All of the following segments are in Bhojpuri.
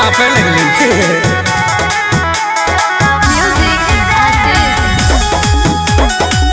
कांपे लगली Music Aziz.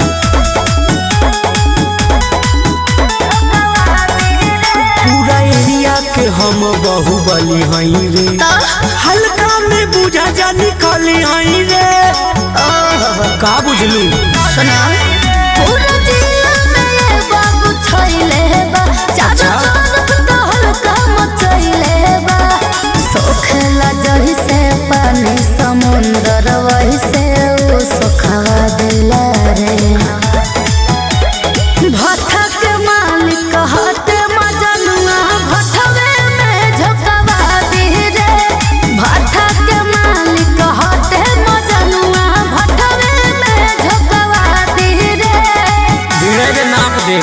पूरा एरिया के हम बाहुबली हई रे हल्का में बुझा जा निकली हई रे का बुझलू सुना पूरा जिला में ये बाबू छैले बा चाचा तरफ तो हल्का मचैले बा सोखला जही से पानी समुंदर वही से उ सोखवा दिला रे भट्ठा के मालिक हटे मजनुआ भट्ठवे में झोंकवा दी रे भट्ठा के मालिक हटे मजनुआ भट्ठवे में झोंकवा दी रे धीरे के नाप दे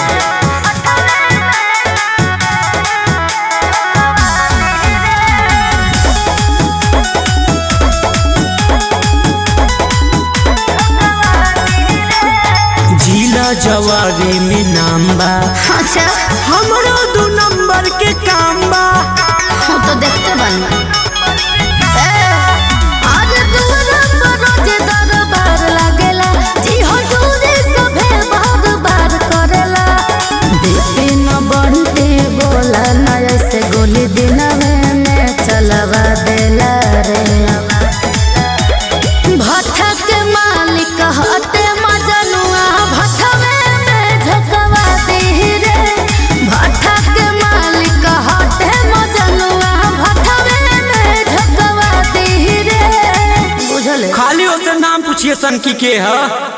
जिला जवारे में नाम बा अच्छा हमरो दू नंबर के काम बा हम तो देखते बन आज दूर पर रोज दरबार लागेला जी हजूरी सभे बार बार करेला बिपिन बंटी बोला न ऐसे गोली दिनवे में चलवा देला रे भट्ठा के मालिक हटे मजनुआ भट्ठवे में झोंकवा दी रे भट्ठा के मालिक हटे मजनुआ भट्ठवे में झोंकवा दी रे बुझले खाली ओसे नाम पूछिए सन की के है